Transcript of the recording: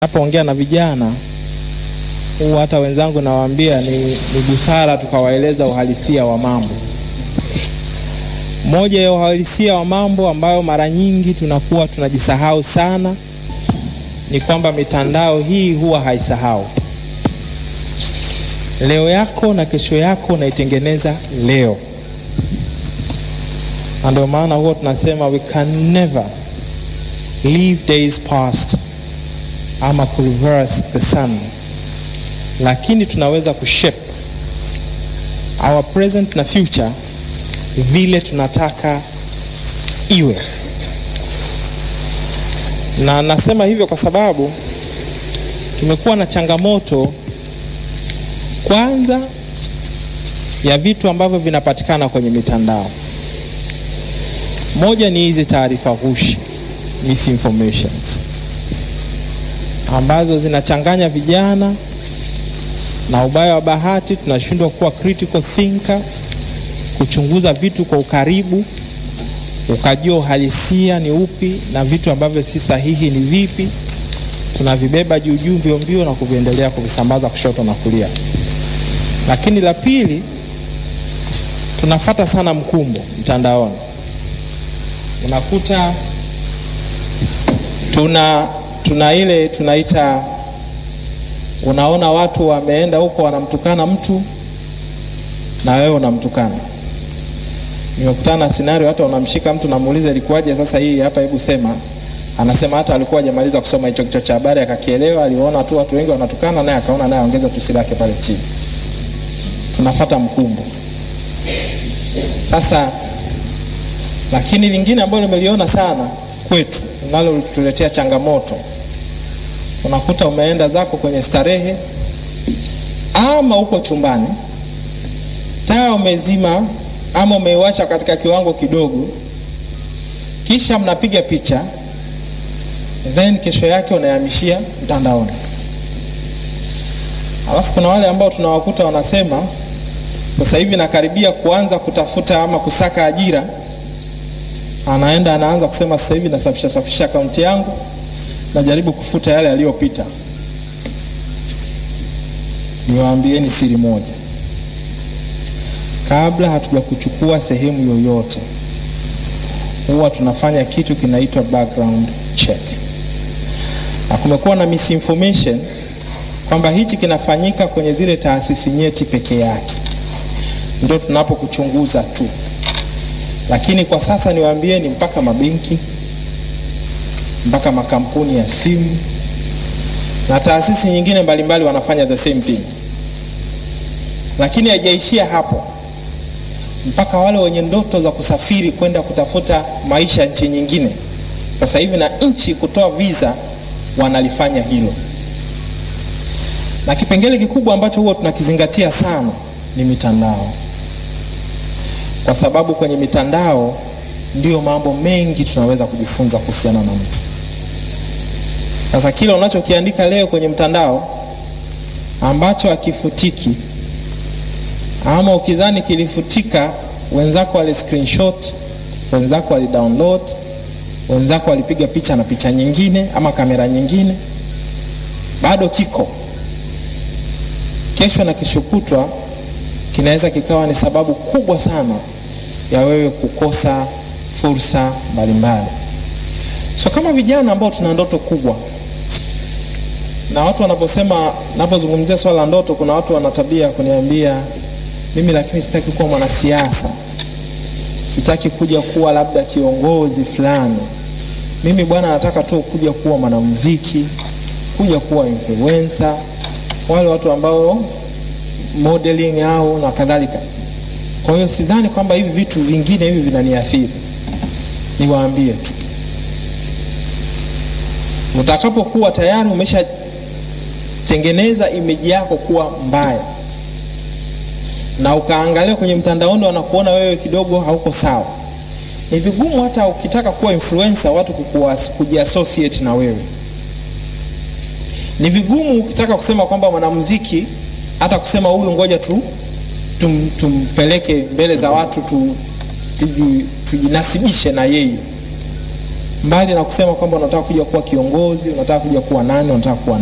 Napoongea na vijana huwa hata wenzangu nawaambia ni, ni busara tukawaeleza uhalisia wa mambo. Moja ya uhalisia wa mambo ambayo mara nyingi tunakuwa tunajisahau sana ni kwamba mitandao hii huwa haisahau. Leo yako na kesho yako unaitengeneza leo, na ndio maana huwa tunasema we can never leave days past ama ku reverse the sun, lakini tunaweza kushape our present na future vile tunataka iwe. Na nasema hivyo kwa sababu tumekuwa na changamoto kwanza ya vitu ambavyo vinapatikana kwenye mitandao. Moja ni hizi taarifa ghushi, misinformations ambazo zinachanganya vijana, na ubaya wa bahati tunashindwa kuwa critical thinker, kuchunguza vitu kwa ukaribu, ukajua uhalisia ni upi na vitu ambavyo si sahihi ni vipi. Tunavibeba juu juu mbio mbio na kuviendelea kuvisambaza kushoto na kulia. Lakini la pili, tunafata sana mkumbo mtandaoni, unakuta tuna tuna ile tunaita, unaona watu wameenda huko wanamtukana mtu na wewe unamtukana. Nimekutana na scenario, hata unamshika mtu namuuliza ilikuwaje sasa hii hapa, hebu sema. Anasema hata alikuwa hajamaliza kusoma hicho kichwa cha habari akakielewa, aliona tu watu wengi wanatukana, naye akaona naye ongeza tusi lake pale chini. Tunafata mkumbo sasa. Lakini lingine ambalo nimeliona sana kwetu linalotuletea changamoto unakuta umeenda zako kwenye starehe ama uko chumbani, taa umezima ama umeiwasha katika kiwango kidogo, kisha mnapiga picha, then kesho yake unahamishia mtandaoni. Alafu kuna wale ambao tunawakuta wanasema sasa hivi nakaribia kuanza kutafuta ama kusaka ajira, anaenda anaanza kusema sasa hivi nasafisha safisha akaunti yangu najaribu kufuta yale yaliyopita. Niwaambieni siri moja, kabla hatuja kuchukua sehemu yoyote, huwa tunafanya kitu kinaitwa background check, na kumekuwa na misinformation kwamba hichi kinafanyika kwenye zile taasisi nyeti peke yake, ndio tunapokuchunguza tu, lakini kwa sasa niwaambieni mpaka mabenki mpaka makampuni ya simu na taasisi nyingine mbalimbali wanafanya the same thing, lakini haijaishia hapo. Mpaka wale wenye ndoto za kusafiri kwenda kutafuta maisha nchi nyingine, sasa hivi na nchi kutoa visa wanalifanya hilo. Na kipengele kikubwa ambacho huwa tunakizingatia sana ni mitandao, kwa sababu kwenye mitandao ndiyo mambo mengi tunaweza kujifunza kuhusiana na mtu. Sasa kile unachokiandika leo kwenye mtandao ambacho hakifutiki, ama ukidhani kilifutika, wenzako wali screenshot, wenzako wali download, wenzako walipiga picha na picha nyingine ama kamera nyingine, bado kiko. Kesho na kesho kutwa kinaweza kikawa ni sababu kubwa sana ya wewe kukosa fursa mbalimbali. So kama vijana ambao tuna ndoto kubwa, na watu wanaposema, napozungumzia swala la ndoto, kuna watu wana tabia kuniambia mimi, lakini sitaki kuwa mwanasiasa, sitaki kuja kuwa labda kiongozi fulani. Mimi bwana, nataka tu kuja kuwa mwanamuziki, kuja kuwa influencer, wale watu ambao modeling au na kadhalika. Kwa hiyo sidhani kwamba hivi vitu vingine hivi vinaniathiri. Niwaambie tu, utakapokuwa tayari umeshatengeneza imeji yako kuwa mbaya na ukaangalia kwenye mtandaoni wanakuona wewe kidogo hauko sawa, ni vigumu hata ukitaka kuwa influencer watu kujiassociate na wewe. Ni vigumu ukitaka kusema kwamba mwanamuziki hata kusema huyu ngoja tu tum, tumpeleke mbele za watu tu, tujinasibishe na yeye. mbali na kusema kwamba unataka kuja kuwa kiongozi, unataka kuja kuwa nani, unataka kuwa